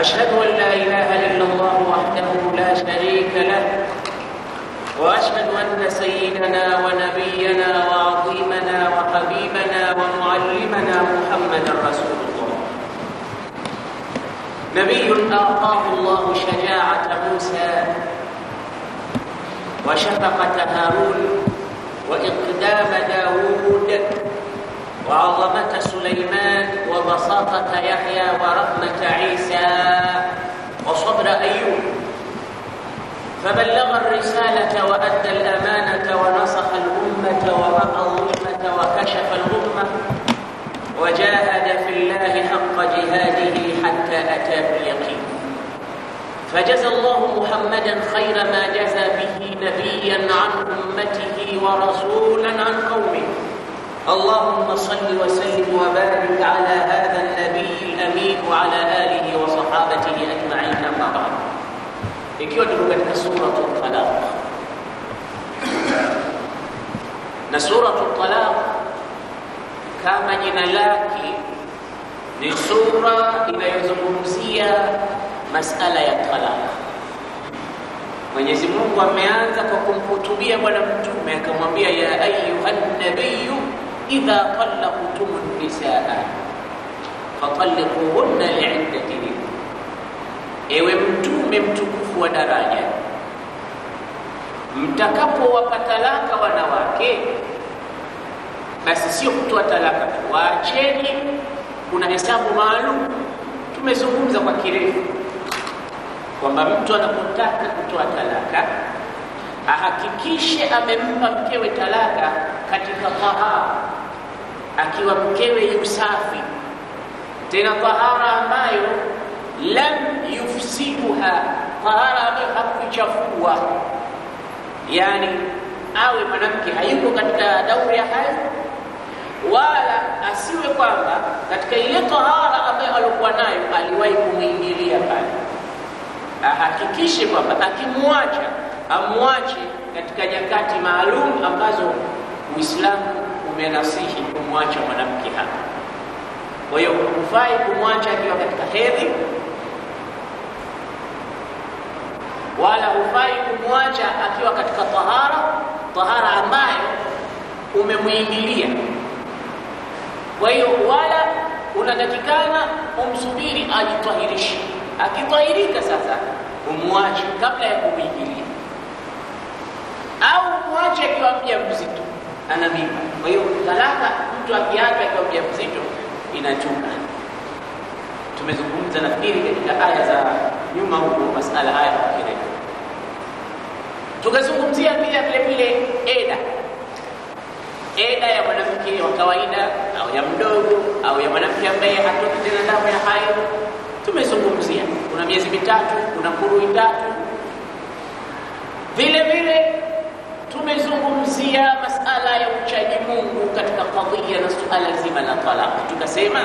واشهد ان لا اله الا الله وحده لا شريك له واشهد ان سيدنا ونبينا وعظيمنا وحبيبنا ومعلمنا محمدا رسول الله نبي اعطاه الله شجاعه موسى وشفقه هارون واقدام داوود وعظمه سليمان وبساطه يحيى ورحمه عيسى وصبر ايوب فبلغ الرسالة وأدى الأمانة ونصح الأمة ووقى الظلمة وكشف الغمة وجاهد في الله حق جهاده حتى أتاه اليقين فجزى الله محمدا خير ما جزى به نبيا عن أمته ورسولا عن قومه اللهم صل وسلم وبارك على هذا النبي الأمين وعلى آله وصحابته أجمعين أما بعد ikiwa tuko katika suratu Talaq na suratu Talaq kama jina lake ni sura inayozungumzia masala ya talaq. Mwenyezi Mungu ameanza kwa kumhutubia Bwana Mtume akamwambia, ya ayuha nabiyu idha talaqtum nisaa fatalliquhunna liiddatihinna Ewe mtume mtukufu wa daraja, mtakapowapa talaka wanawake, basi sio kutoa talaka tu, waacheni. Kuna hesabu maalum tumezungumza kwa kirefu kwamba mtu anapotaka kutoa talaka ahakikishe amempa mkewe talaka katika tahara, akiwa mkewe yusafi, tena tahara ambayo lam yufsiduha, tahara ambayo hakuichafua. Yani awe mwanamke hayuko katika dauri ya hayo, wala asiwe kwamba katika ile tahara ambayo alikuwa nayo aliwahi kumwingilia pale. Ahakikishe kwamba akimwacha amwache katika nyakati maalum ambazo Uislamu umenasihi kumwacha mwanamke hapa. Kwa hiyo hufai kumwacha akiwa katika hedhi wala hufai kumwacha akiwa katika tahara, tahara ambayo umemwingilia. Kwa hiyo wala unatakikana umsubiri ajitahirishe. Akitahirika sasa umwache kabla ya kumwingilia, au umwache akiwa mja mzito ana mimba. Kwa hiyo talaka, mtu akiacha akiwa mja mzito inachuka. Tumezungumza nafikiri katika aya za nyuma huko masala haya kwa kirefu. Tukazungumzia pia vile vile eda, eda ya mwanamke wa kawaida au ya mdogo au ya mwanamke ambaye hatoki tena damu ya hayo. Tumezungumzia kuna miezi mitatu, kuna kurui tatu. Vile vile tumezungumzia masala ya uchaji Mungu katika kadhia na suala zima la talaka. Tukasema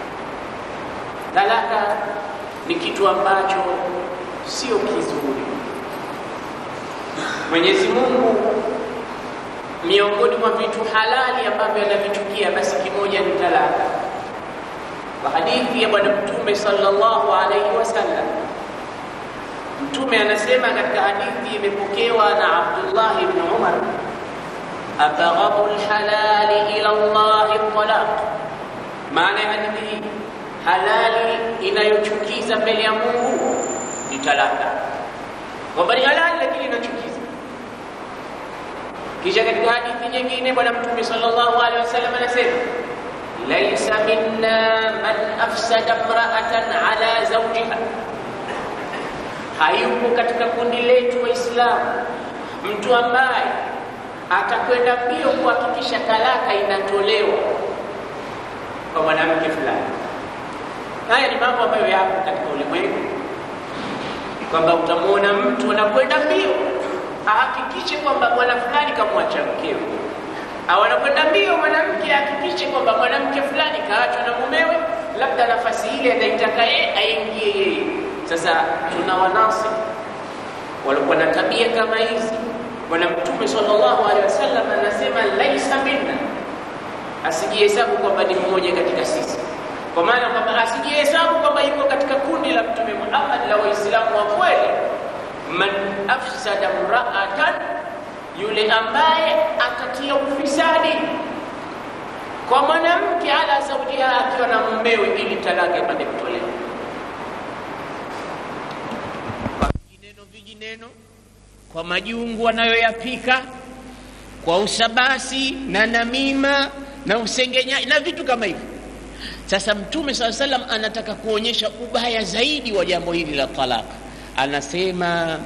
talaka ni kitu ambacho sio kizuri. Mwenyezi Mungu miongoni mwa vitu halali ambavyo anavichukia basi kimoja ni talaka. Kwa hadithi ya Bwana Mtume sallallahu alaihi wasallam, Mtume anasema katika hadithi imepokewa na Abdullah ibn Umar, abghadhu lhalali ila llahi talaq. Maana ya hadithi hii, halali inayochukiza mbele ya Mungu ni talaka, kwamba ni halali lakini inachukiza. Kisha katika hadithi nyingine Bwana Mtume sallallahu alaihi wasallam anasema laisa minna man afsada mraatan ala zawjiha hayupo katika kundi letu Waislamu mtu ambaye atakwenda mbio kuhakikisha talaka inatolewa kwa mwanamke fulani. Haya ni mambo ambayo yapo katika ulimwengu, kwamba utamwona mtu anakwenda mbio ahakikishe kwamba bwana fulani kamwacha mkewe, au anakwenda mbio mwanamke ahakikishe kwamba mwanamke fulani kaachwa na mumewe, labda nafasi ile anaitaka yeye aingie yeye. Sasa tuna wanasi walikuwa na tabia kama hizi. Bwana Mtume sallallahu alaihi wasallam anasema laisa minna, asijihesabu kwamba ni mmoja katika sisi, kwa maana kwamba asijihesabu kwamba yuko katika kundi la Mtume Muhammad la Waislamu wa kweli. Man afsada mraatan, yule ambaye atatia ufisadi kwa mwanamke ala zaujiha, akiwa na mumewe, ili talaka ipate kutolewa kwa vijineno vijineno, kwa majungu wanayoyapika, kwa usabasi na namima na usengenyaji na vitu kama hivyo. Sasa Mtume saa salam anataka kuonyesha ubaya zaidi wa jambo hili la talaka, anasema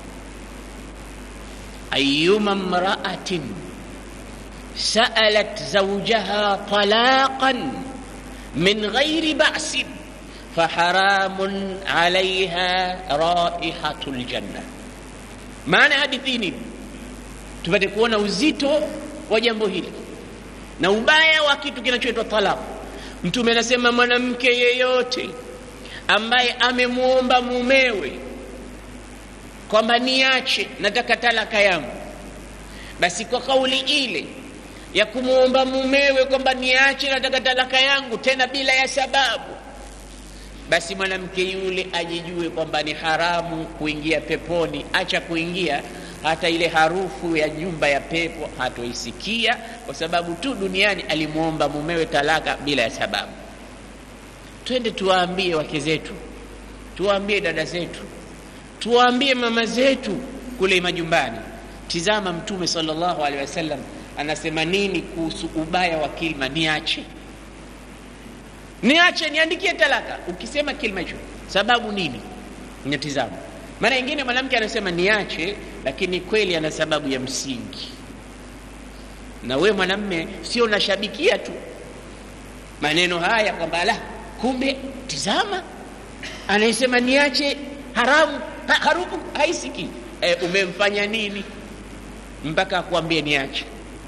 ayuma mraatin saalat zawjaha talaqan min ghairi ba'sin faharamun alaiha raihatu ljanna. Maana hadithi nini? Tupate kuona uzito wa jambo hili na ubaya wa kitu kinachoitwa talaka. Mtume anasema mwanamke yeyote ambaye amemwomba mumewe kwamba niache, nataka talaka yangu, basi kwa kauli ile ya kumwomba mumewe kwamba niache, nataka talaka yangu, tena bila ya sababu, basi mwanamke yule ajijue kwamba ni haramu kuingia peponi. Acha kuingia hata ile harufu ya nyumba ya pepo hatoisikia, kwa sababu tu duniani alimwomba mumewe talaka bila ya sababu. Twende tuwaambie wake zetu, tuwaambie dada zetu, tuwaambie mama zetu kule majumbani. Tizama Mtume sallallahu alaihi wasallam anasema nini kuhusu ubaya wa kilma niache, niache, niandikie talaka. Ukisema kilma hicho, sababu nini? Natizama mara nyingine mwanamke anasema niache, lakini kweli ana sababu ya msingi. Na we mwanamme sio unashabikia tu maneno haya kwamba la, kumbe tizama, anayesema niache haramu ha, harufu haisiki. E, umemfanya nini mpaka akuambie niache?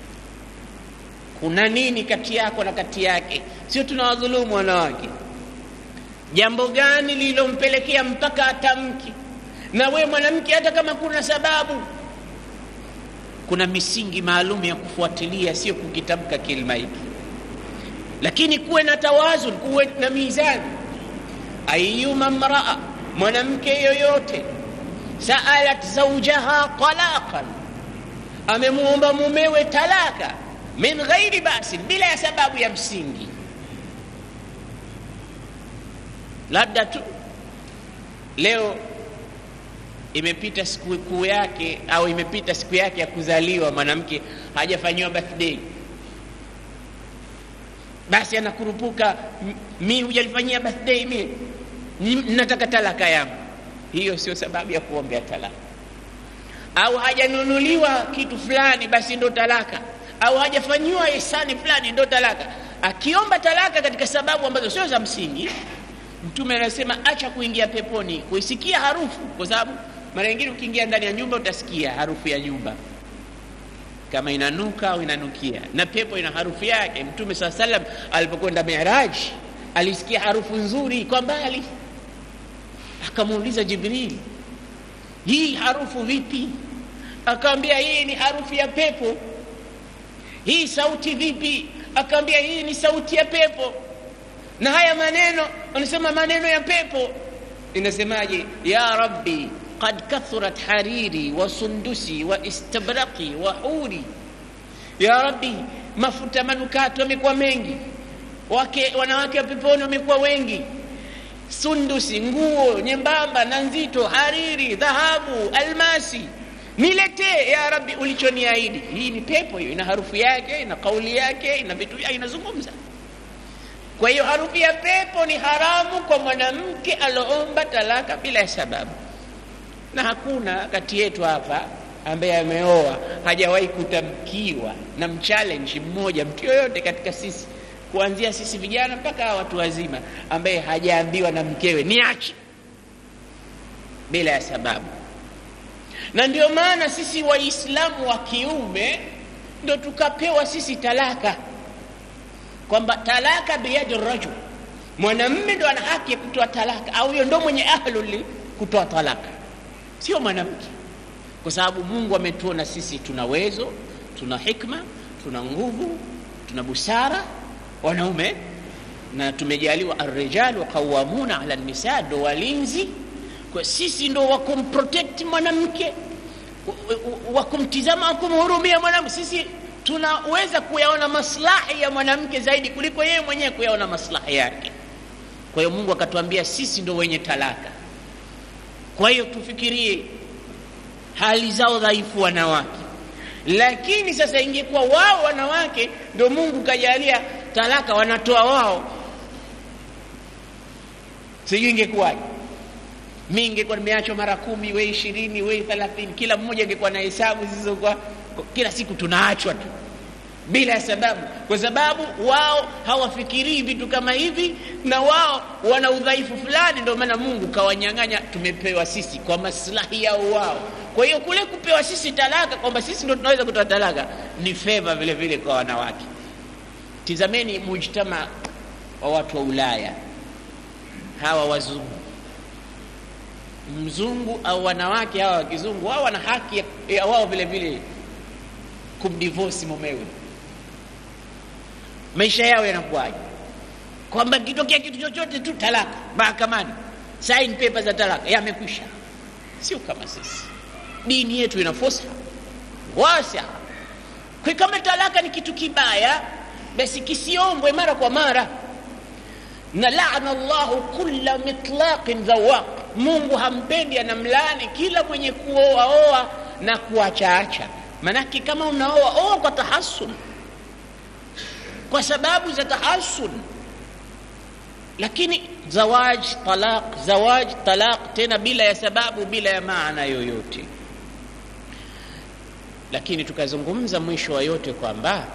Kuna nini kati yako na kati yake? Sio tunawadhulumu wanawake. Jambo gani lililompelekea mpaka atamki na we mwanamke, hata kama kuna sababu, kuna misingi maalum ya kufuatilia, sio kukitamka kilima hiki, lakini kuwe na tawazun, kuwe na mizani. Ayuma mraa, mwanamke yoyote, saalat zaujaha talaqan, amemwomba mumewe talaka, min ghairi basin, bila ya sababu ya msingi, labda tu leo imepita siku kuu yake au imepita siku yake ya kuzaliwa, mwanamke hajafanyiwa birthday, basi anakurupuka, mi hujalifanyia birthday, mi nataka talaka yangu. Hiyo sio sababu ya kuombea talaka. Au hajanunuliwa kitu fulani, basi ndo talaka. Au hajafanyiwa ihsani fulani, ndo talaka. Akiomba talaka katika sababu ambazo sio za msingi, Mtume anasema acha kuingia peponi, kuisikia harufu, kwa sababu mara nyingine ukiingia ndani ya nyumba utasikia harufu ya nyumba kama inanuka au inanukia, na pepo ina harufu yake. Mtume saa salam alipokwenda Miraji alisikia harufu nzuri kwa mbali, akamuuliza Jibril, hii harufu vipi? Akamwambia hii ni harufu ya pepo. Hii sauti vipi? Akamwambia hii ni sauti ya pepo. Na haya maneno, anasema maneno ya pepo. Inasemaje? ya rabbi qad kathurat hariri wa sundusi wa istabraqi wa huri, ya rabbi, mafuta manukato yamekuwa mengi, wake wanawake wa peponi wamekuwa wengi, sundusi, nguo nyembamba na nzito, hariri, dhahabu, almasi, niletee ya rabbi ulichoniahidi. Hii ni pepo hiyo, ina harufu yake, ina kauli yake, ina vitu vyake, inazungumza. Kwa hiyo harufu ya pepo ni haramu kwa mwanamke aloomba talaka bila ya sababu na hakuna kati yetu hapa ambaye ameoa hajawahi kutamkiwa na mchallenge mmoja, mtu yoyote katika sisi, kuanzia sisi vijana mpaka watu wazima, ambaye hajaambiwa na mkewe niache bila ya sababu. Na ndio maana sisi Waislamu wa kiume ndo tukapewa sisi talaka, kwamba talaka biyadi rajul, mwanamme ndo ana haki ya kutoa talaka, au huyo ndo mwenye ahluli kutoa talaka sio mwanamke, kwa sababu Mungu ametuona sisi tuna uwezo, tuna hikma, tuna nguvu, tuna busara, wanaume na tumejaliwa arrijalu qawamuna ala nisa, ndo walinzi kwa sisi, ndo wakumprotect mwanamke, wakumtizama, wakumhurumia mwanamke. Sisi tunaweza kuyaona maslahi ya mwanamke zaidi kuliko yeye mwenyewe kuyaona maslahi yake. Kwa hiyo Mungu akatuambia sisi ndo wenye talaka. Kwa hiyo tufikirie hali zao dhaifu wanawake, lakini sasa ingekuwa wao wanawake ndo Mungu kajalia talaka wanatoa wao, sijui ingekuwaje. Mi ingekuwa nimeachwa mara kumi, we ishirini, we thelathini, kila mmoja ingekuwa na hesabu zilizokuwa kila siku tunaachwa tu bila ya sababu, kwa sababu wao hawafikirii vitu kama hivi, na wao wana udhaifu fulani. Ndio maana Mungu kawanyang'anya, tumepewa sisi kwa maslahi yao wao. Kwa hiyo kule kupewa sisi talaka, kwamba sisi ndio tunaweza kutoa talaka, ni feva vile vile kwa wanawake. Tizameni mujtama wa watu wa Ulaya, hawa wazungu, mzungu au wanawake hawa wa kizungu, wao wana haki ya wao vile vile kumdivosi mumewe maisha yao yanakuwaje? Kwamba kitokea kitu chochote tu talaka mahakamani, sign paper za talaka yamekwisha. Sio kama sisi, dini yetu ina fursa wasa kwa kama talaka ni kitu kibaya, basi kisiombwe mara kwa mara, na laana Allahu kulla mitlaqin dhawaq, Mungu hampendi, anamlaani kila mwenye kuoaoa na kuachaacha. Manake kama unaoa oa kwa tahasun kwa sababu za tahasun, lakini zawaj talaq, zawaj talaq tena bila ya sababu, bila ya maana yoyote. Lakini tukazungumza mwisho wa yote kwamba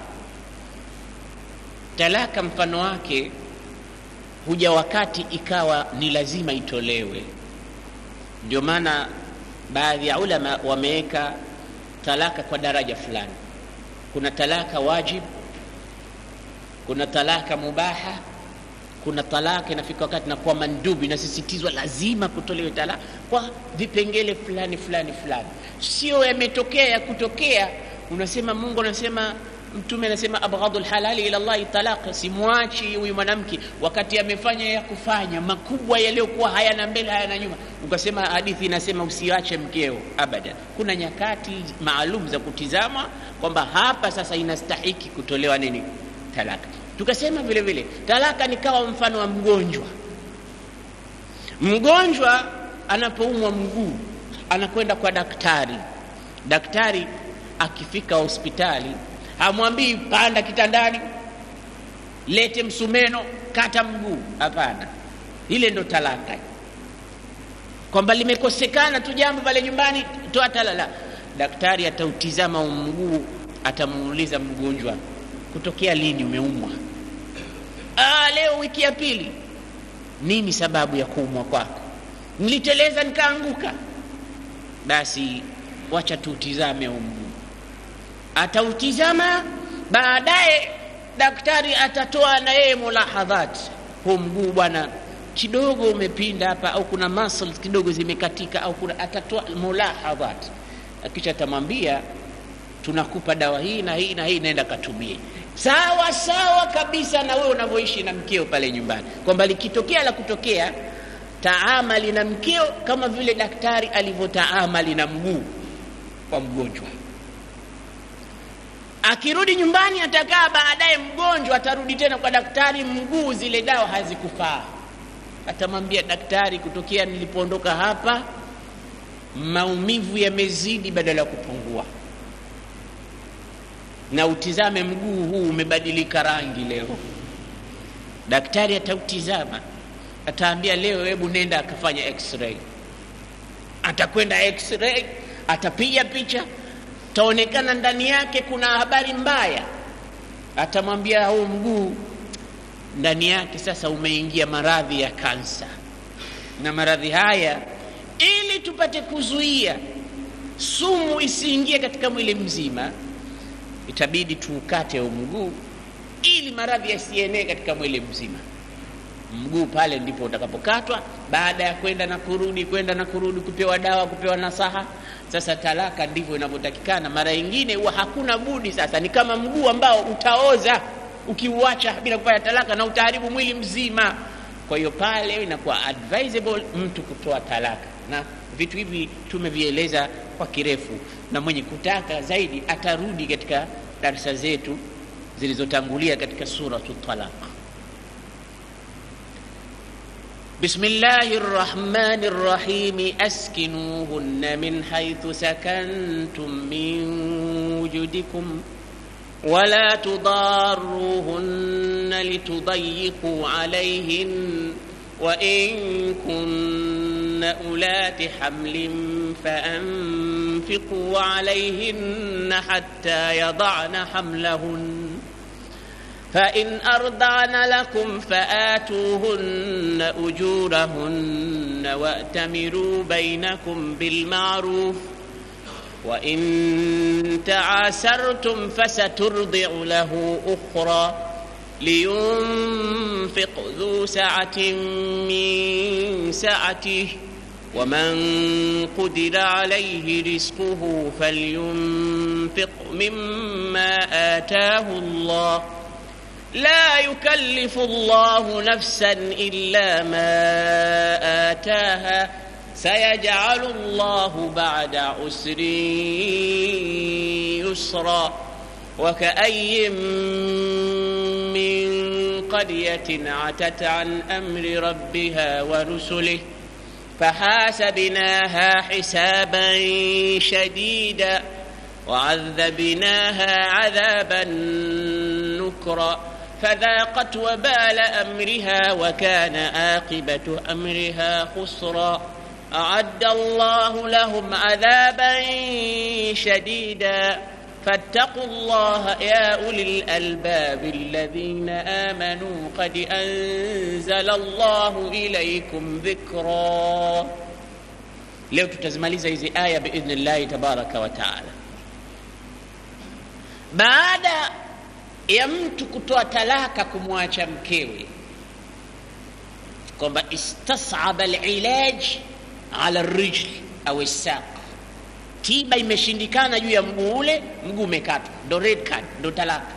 talaka mfano wake huja wakati ikawa ni lazima itolewe. Ndio maana baadhi ya ulama wameweka talaka kwa daraja fulani. Kuna talaka wajib kuna talaka mubaha, kuna talaka inafika wakati na kuwa mandubi, inasisitizwa lazima kutolewe talaka kwa vipengele fulani fulani fulani, sio yametokea ya kutokea. Unasema Mungu anasema, Mtume anasema abghadhu lhalali ila llahi talaq, simwachi huyu mwanamke wakati amefanya ya kufanya makubwa yaliyokuwa hayana mbele hayana nyuma. Ukasema hadithi inasema usiache mkeo abadan. Kuna nyakati maalum za kutizama kwamba hapa sasa inastahiki kutolewa nini talaka. Tukasema vile vile talaka ni kawa mfano wa mgonjwa. Mgonjwa anapoumwa mguu anakwenda kwa daktari. Daktari akifika hospitali hamwambii panda kitandani, lete msumeno, kata mguu. Hapana, ile ndo talaka, kwamba limekosekana tu jambo pale nyumbani, toa talala. Daktari atautizama mguu, atamuuliza mgonjwa kutokea lini umeumwa? Ah, leo wiki ya pili. Nini sababu ya kuumwa kwako? Niliteleza nikaanguka. Basi wacha tuutizame huu mguu. Atautizama, baadaye daktari atatoa na yeye mulahadhat, huu mguu bwana kidogo umepinda hapa, au kuna muscles kidogo zimekatika, au kuna, atatoa mulahadhat, kisha atamwambia tunakupa dawa hii na hii na hii, naenda katumie sawa sawa kabisa na wewe unavyoishi na mkeo pale nyumbani, kwamba likitokea la kutokea, taamali na mkeo kama vile daktari alivyotaamali na mguu wa mgonjwa. Akirudi nyumbani, atakaa baadaye, mgonjwa atarudi tena kwa daktari, mguu zile dawa hazikufaa. Atamwambia daktari, kutokea nilipoondoka hapa maumivu yamezidi badala ya kupungua na utizame mguu huu umebadilika rangi leo. Daktari atautizama, ataambia leo, hebu nenda akafanya x-ray. Atakwenda x-ray, atapiga picha, taonekana ndani yake kuna habari mbaya. Atamwambia huu mguu ndani yake sasa umeingia maradhi ya kansa, na maradhi haya, ili tupate kuzuia sumu isiingie katika mwili mzima itabidi tuukate huu mguu ili maradhi yasienee katika mwili mzima. Mguu pale ndipo utakapokatwa, baada ya kwenda na kurudi, kwenda na kurudi, kupewa dawa, kupewa nasaha. Sasa talaka ndivyo inavyotakikana. Mara nyingine huwa hakuna budi, sasa ni kama mguu ambao utaoza, ukiuacha bila kupata talaka na utaharibu mwili mzima kwa hiyo pale inakuwa advisable mtu kutoa talaka na vitu hivi tumevieleza kwa kirefu na mwenye kutaka zaidi atarudi katika darsa zetu zilizotangulia katika suratu talaq بسم الله الرحمن الرحيم أسكنوهن من حيث سكنتم من وجدكم ولا تضاروهن لتضيقوا عليهن وإن كن أولات حمل فأنفقوا عليهن حتى يضعن حملهن فإن أرضعن لكم فآتوهن أجورهن وأتمروا بينكم بالمعروف وإن تعاسرتم فسترضع له أخرى لينفق ذو سعة من سعته ومن قدر عليه رزقه فلينفق مما آتاه الله لا يكلف الله نفسا إلا ما آتاها سيجعل الله بعد عسر يسرا وكأي من قرية عتت عن أمر ربها ورسله فحاسبناها حسابا شديدا وعذبناها عذابا نكرا فذاقت وبال امرها وكان عاقبه امرها خسرا اعد الله لهم عذابا شديدا فاتقوا الله يا اولي الالباب الذين امنوا قد انزل الله اليكم ذكرا leo tutazimaliza hizi aya biidhnillahi tabaraka wa taala baada ya mtu kutoa talaka kumwacha mkewe kwamba istasaba lilaj ala rijl au saq tiba imeshindikana juu ya mguu ule mguu umekatwa ndo red card ndo talaka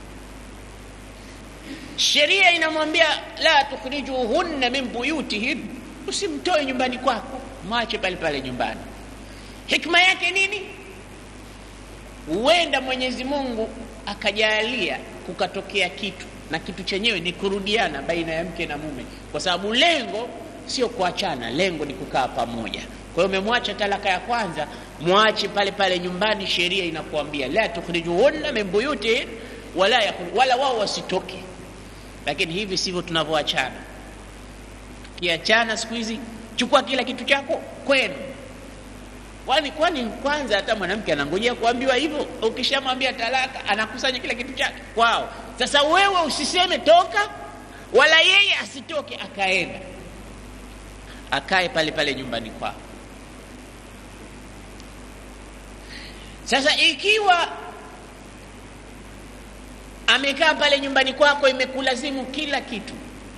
sheria inamwambia la tukhrijuhunna min buyutihin usimtoe nyumbani kwako mwache pale pale nyumbani hikma yake nini huenda mwenyezi mungu akajalia kukatokea kitu na kitu chenyewe ni kurudiana baina ya mke na mume kwa sababu lengo sio kuachana lengo ni kukaa pamoja kwa hiyo umemwacha talaka ya kwanza mwache pale pale nyumbani sheria inakuambia la tukhrijuhunna min buyutihin wala, wala wao wasitoke lakini hivi sivyo tunavyoachana tukiachana siku hizi chukua kila kitu chako kwenu kwani kwani kwanza hata mwanamke anangojea kuambiwa hivyo ukishamwambia talaka anakusanya kila kitu chake kwao sasa wewe usiseme toka wala yeye asitoke akaenda akae pale pale nyumbani kwao sasa ikiwa amekaa pale nyumbani kwako imekulazimu kila kitu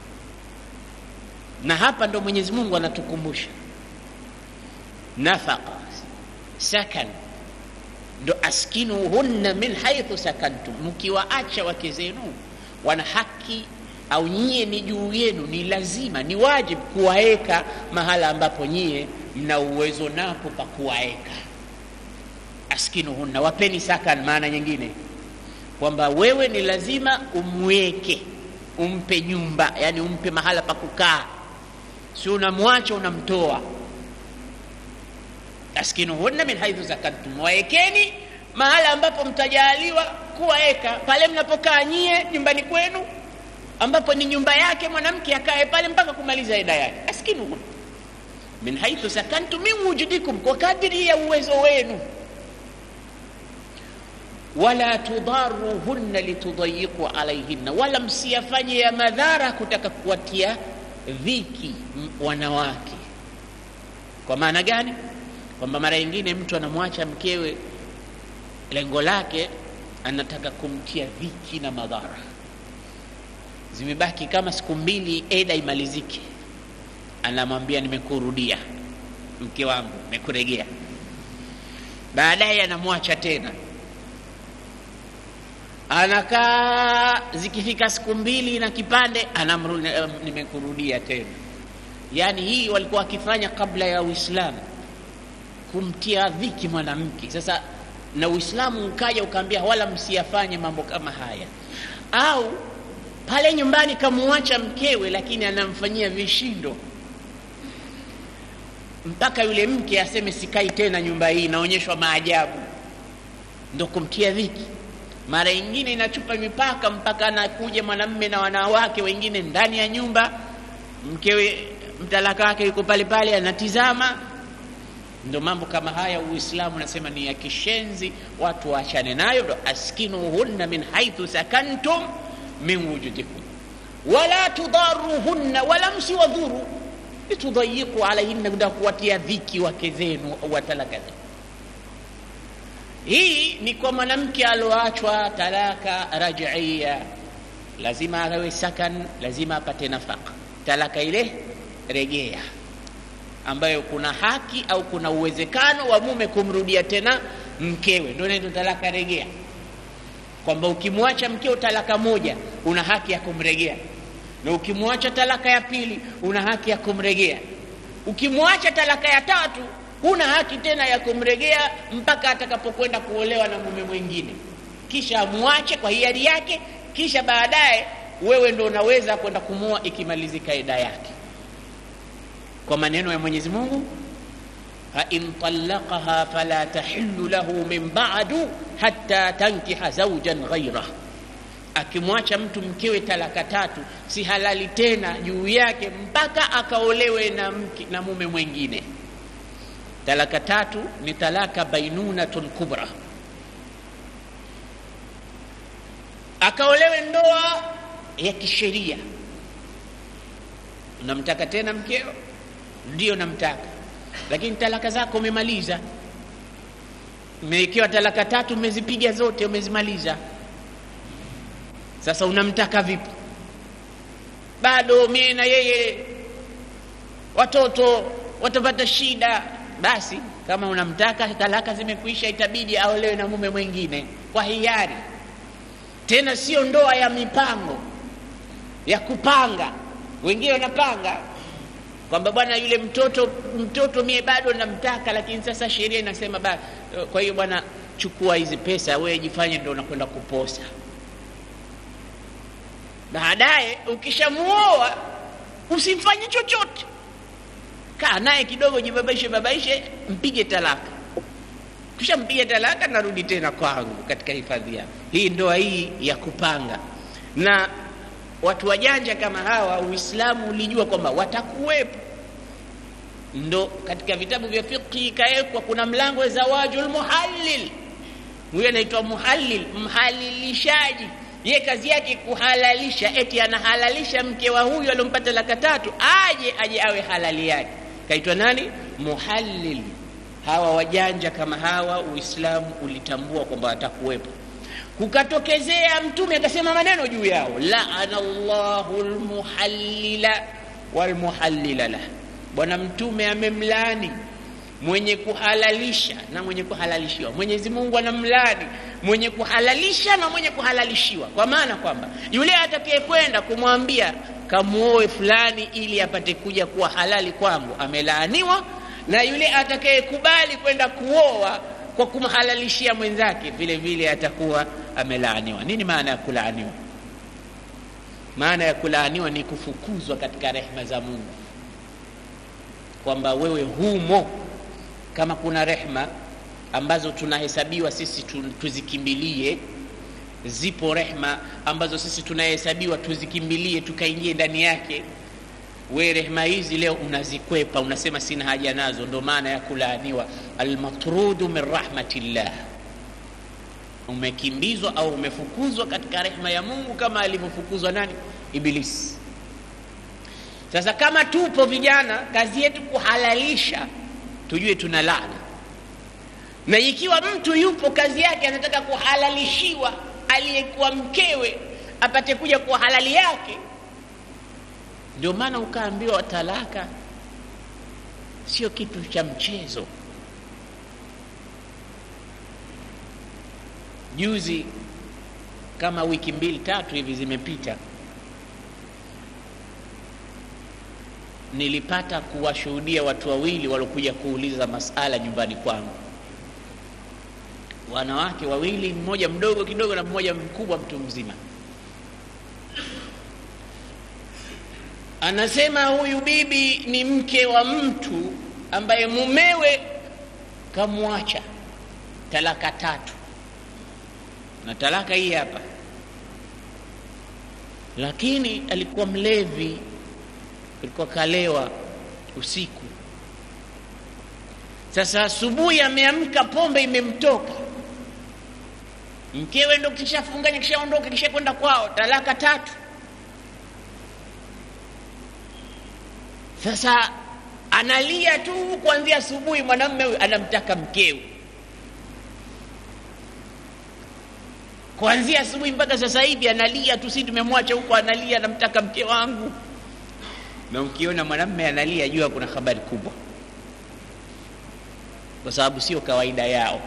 na hapa ndo mwenyezi mungu anatukumbusha nafaqa sakan ndo askinuhunna min haithu sakantum mkiwaacha wake zenu wana haki au nyie ni juu yenu ni lazima ni wajibu kuwaeka mahala ambapo nyie mna uwezo napo pa kuwaeka askinuhunna wapeni sakan maana nyingine kwamba wewe ni lazima umweke umpe nyumba yani umpe mahala pa kukaa si unamwacha unamtoa askinuhunna min haithu sakantum waekeni mahala ambapo mtajaliwa kuwaeka pale mnapokaa nyie nyumbani kwenu ambapo ni nyumba yake mwanamke akae pale mpaka kumaliza eda yake askinuhunna min haithu sakantum min wujudikum kwa kadiri ya uwezo wenu wala tudharuhunna litudayiqu alaihinna, wala msiyafanye ya madhara kutaka kuwatia dhiki wanawake. Kwa maana gani? Kwamba mara nyingine mtu anamwacha mkewe, lengo lake anataka kumtia dhiki na madhara. Zimebaki kama siku mbili, eda imalizike, anamwambia nimekurudia mke wangu, nimekuregea. Baadaye anamwacha tena anakaa zikifika siku mbili na kipande anamrudi eh, nimekurudia tena yaani hii walikuwa wakifanya kabla ya uislamu kumtia dhiki mwanamke sasa na uislamu ukaja ukaambia wala msiyafanye mambo kama haya au pale nyumbani kamuacha mkewe lakini anamfanyia vishindo mpaka yule mke aseme sikai tena nyumba hii inaonyeshwa maajabu ndo kumtia dhiki mara ingine inachupa mipaka mpaka anakuja mwanamme na wanawake wengine ndani ya nyumba mkewe mtalaka wake yuko pale pale anatizama ndo mambo kama haya uislamu unasema ni ya kishenzi watu waachane nayo ndo askinuhunna min haithu sakantum min wujudikum wala tudaruhunna wala msiwadhuru litudayiqu alaihinna kuda kuwatia dhiki wake zenu watalaka zenu hii ni kwa mwanamke aloachwa talaka rajia lazima awe sakan lazima apate nafaka talaka ile rejea ambayo kuna haki au kuna uwezekano wa mume kumrudia tena mkewe ndio inaitwa talaka rejea kwamba ukimwacha mkeo talaka moja una haki ya kumregea na ukimwacha talaka ya pili una haki ya kumregea ukimwacha talaka ya tatu huna haki tena ya kumregea mpaka atakapokwenda kuolewa na mume mwingine kisha amwache kwa hiari yake kisha baadaye wewe ndo unaweza kwenda kumua ikimalizika ida yake kwa maneno ya mwenyezi mungu fain talaqaha fala tahillu lahu min badu hatta tankiha zaujan ghairah akimwacha mtu mkewe talaka tatu si halali tena juu yake mpaka akaolewe na, mke, na mume mwingine talaka tatu ni talaka bainunatun kubra akaolewe ndoa ya kisheria unamtaka tena mkeo ndio namtaka lakini talaka zako umemaliza umewekewa talaka tatu umezipiga zote umezimaliza sasa unamtaka vipi bado mie na yeye watoto watapata shida basi kama unamtaka talaka zimekwisha itabidi aolewe na mume mwingine kwa hiari tena sio ndoa ya mipango ya kupanga wengine wanapanga kwamba bwana yule mtoto mtoto mie bado namtaka lakini sasa sheria inasema ba, kwa hiyo bwana chukua hizi pesa wewe jifanye ndo unakwenda kuposa baadaye ukishamuoa usimfanye chochote kaa naye kidogo jibabaishe babaishe mpige talaka kisha mpige talaka narudi tena kwangu katika hifadhi yao hii ndoa hii ya kupanga na watu wajanja kama hawa uislamu ulijua kwamba watakuwepo ndo katika vitabu vya fiqhi ikawekwa kuna mlango wa zawaju lmuhallil huyo anaitwa muhallil mhalilishaji ye kazi yake kuhalalisha eti anahalalisha mke wa huyu aliompata laka tatu aje aje awe halali yake kaitwa nani muhallil hawa wajanja kama hawa uislamu ulitambua kwamba watakuwepo kukatokezea mtume akasema maneno juu yao laana llahu lmuhallila walmuhallila lah bwana mtume amemlani mwenye kuhalalisha na mwenye kuhalalishiwa mwenyezi mungu anamlani mwenye kuhalalisha na mwenye kuhalalishiwa kwa maana kwamba yule atakayekwenda kumwambia kamuoe fulani ili apate kuja kuwa halali kwangu amelaaniwa na yule atakayekubali kwenda kuoa kwa kumhalalishia mwenzake vile vile atakuwa amelaaniwa nini maana ya kulaaniwa maana ya kulaaniwa ni kufukuzwa katika rehma za mungu kwamba wewe humo kama kuna rehma ambazo tunahesabiwa sisi tuzikimbilie zipo rehma ambazo sisi tunahesabiwa tuzikimbilie tukaingie ndani yake we rehma hizi leo unazikwepa unasema sina haja nazo ndo maana ya kulaaniwa almatrudu min rahmatillah umekimbizwa au umefukuzwa katika rehma ya mungu kama alivyofukuzwa nani ibilisi sasa kama tupo vijana kazi yetu kuhalalisha tujue tuna laana na ikiwa mtu yupo kazi yake anataka kuhalalishiwa aliyekuwa mkewe apate kuja kwa halali yake ndio maana ukaambiwa talaka sio kitu cha mchezo juzi kama wiki mbili tatu hivi zimepita nilipata kuwashuhudia watu wawili waliokuja kuuliza masala nyumbani kwangu wanawake wawili mmoja mdogo kidogo na mmoja mkubwa mtu mzima anasema huyu bibi ni mke wa mtu ambaye mumewe kamwacha talaka tatu na talaka hii hapa lakini alikuwa mlevi alikuwa kalewa usiku sasa asubuhi ameamka pombe imemtoka mkewe ndo kishafunganya kishaondoka kisha kwenda kwao talaka tatu sasa analia tu kuanzia asubuhi mwanamme huyu anamtaka mkewe kuanzia asubuhi mpaka sasa hivi analia tu si tumemwacha huko analia anamtaka mke wangu na ukiona mwanamme analia jua kuna habari kubwa kwa sababu sio kawaida yao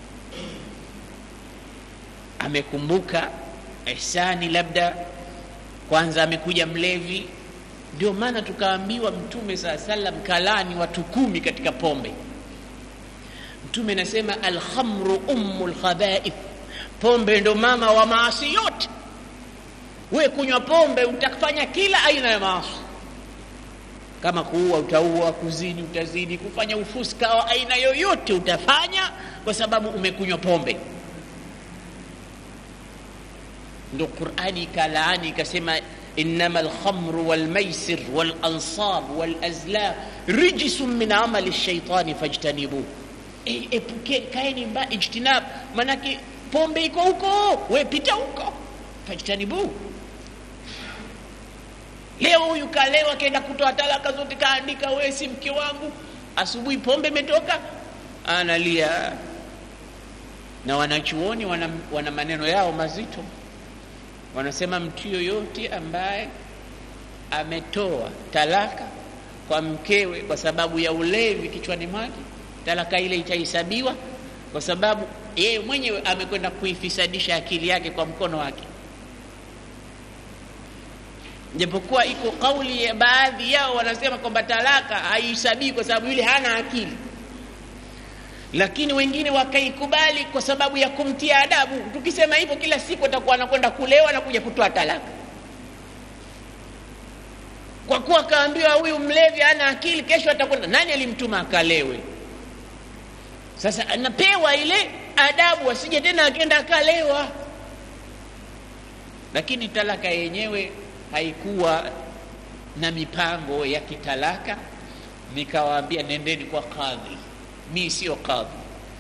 amekumbuka ihsani labda kwanza amekuja mlevi ndio maana tukaambiwa mtume saa salam kalani watu kumi katika pombe mtume anasema alkhamru ummu lkhabaith pombe ndo mama wa maasi yote we kunywa pombe utafanya kila aina ya maasi kama kuua utaua kuzini utazini kufanya ufuska wa aina yoyote utafanya kwa sababu umekunywa pombe ndo qurani ikalaani ikasema انما الخمر والميسر والانصاب والازلام رجس من عمل الشيطان فاجتنبوه epukeni kaeni mba ijtinab manake pombe iko huko we pita huko fajtanibu leo huyu kalewa kenda kutoa talaka zote kaandika we si mke wangu asubuhi pombe imetoka analia na wanachuoni wana, wana maneno yao mazito wanasema mtu yoyote ambaye ametoa talaka kwa mkewe kwa sababu ya ulevi kichwani mwake talaka ile itahesabiwa kwa sababu yeye mwenyewe amekwenda kuifisadisha akili yake kwa mkono wake japokuwa iko kauli ya baadhi yao wanasema kwamba talaka haihesabii kwa sababu yule hana akili lakini wengine wakaikubali kwa sababu ya kumtia adabu tukisema hivyo kila siku atakuwa anakwenda kulewa na kuja kutoa talaka kwa kuwa akaambiwa huyu mlevi ana akili kesho atakwenda nani alimtuma akalewe sasa anapewa ile adabu asije tena akenda akalewa lakini talaka yenyewe haikuwa na mipango ya kitalaka nikawaambia nendeni kwa kadhi mi sio kadhi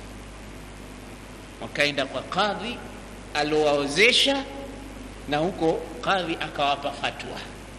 wakaenda kwa kadhi aliowaozesha na huko kadhi akawapa fatwa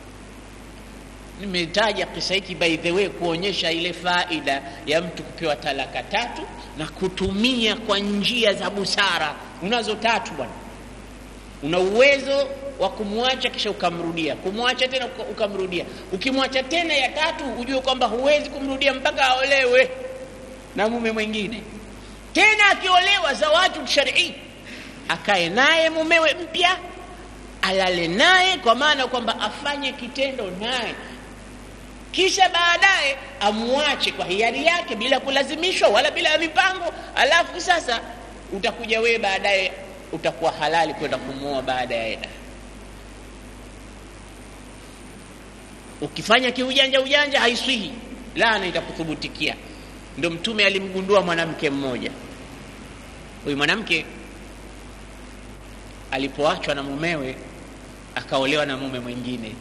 nimetaja kisa hiki by the way kuonyesha ile faida ya mtu kupewa talaka tatu na kutumia kwa njia za busara unazo tatu bwana una uwezo wa kumwacha kisha ukamrudia kumwacha tena ukamrudia ukimwacha tena ya tatu ujue kwamba huwezi kumrudia mpaka aolewe na mume mwingine tena akiolewa zawaju sharii akae naye mumewe mpya alale naye kwa maana kwamba afanye kitendo naye kisha baadaye amwache kwa hiari yake bila kulazimishwa wala bila ya mipango alafu sasa utakuja wewe baadaye utakuwa halali kwenda kumwoa baada ya eda ukifanya kiujanja ujanja haiswihi laana itakuthubutikia ndo mtume alimgundua mwanamke mmoja huyu mwanamke alipoachwa na mumewe akaolewa na mume mwingine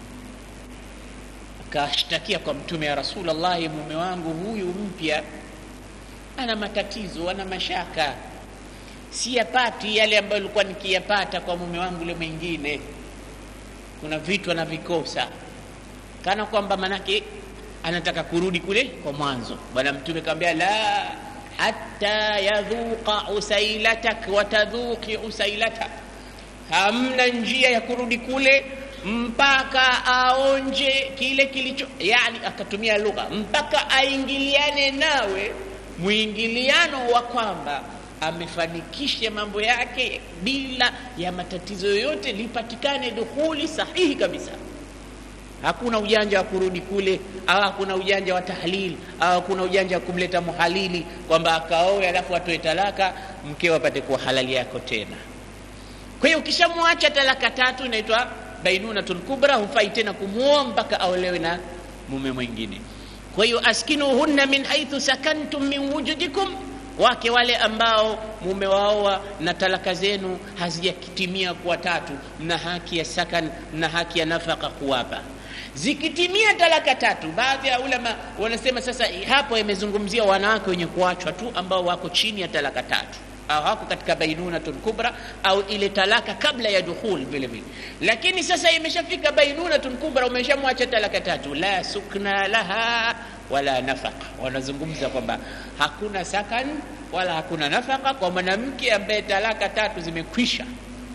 akashtakia kwa mtume ya rasulllahi mume wangu huyu mpya ana matatizo ana mashaka siyapati yale ambayo ilikuwa nikiyapata kwa mume wangu yule mwingine kuna vitu anavikosa kana kwamba manake anataka kurudi kule kwa mwanzo bwana mtume kawambia la hata yadhuqa usailatak watadhuqi usailatak hamna njia ya kurudi kule mpaka aonje kile kilicho yani akatumia lugha mpaka aingiliane nawe mwingiliano wa kwamba amefanikisha mambo yake bila ya matatizo yoyote, lipatikane dukhuli sahihi kabisa. Hakuna ujanja wa kurudi kule, au hakuna ujanja wa tahlil, au hakuna ujanja wa kumleta muhalili kwamba akaoe alafu atoe talaka, mkeo apate kuwa halali yako tena. Kwa hiyo ukishamwacha talaka tatu inaitwa bainunatul kubra, hufai tena kumwoa mpaka aolewe na mume mwingine. Kwa hiyo askinuhunna min haithu sakantum min wujudikum, wake wale ambao mumewaoa na talaka zenu hazijatimia kuwa tatu, na haki ya sakan na haki ya nafaka kuwapa. Zikitimia talaka tatu, baadhi ya ulama wanasema sasa hapo imezungumzia wanawake wenye kuachwa tu ambao wako chini ya talaka tatu au hako katika bainunatul kubra au ile talaka kabla ya dukhul vile vile. Lakini sasa imeshafika bainunatul kubra, umeshamwacha talaka tatu, la sukna laha wala nafaka. Wanazungumza kwamba hakuna sakan wala hakuna nafaka kwa mwanamke ambaye talaka tatu zimekwisha.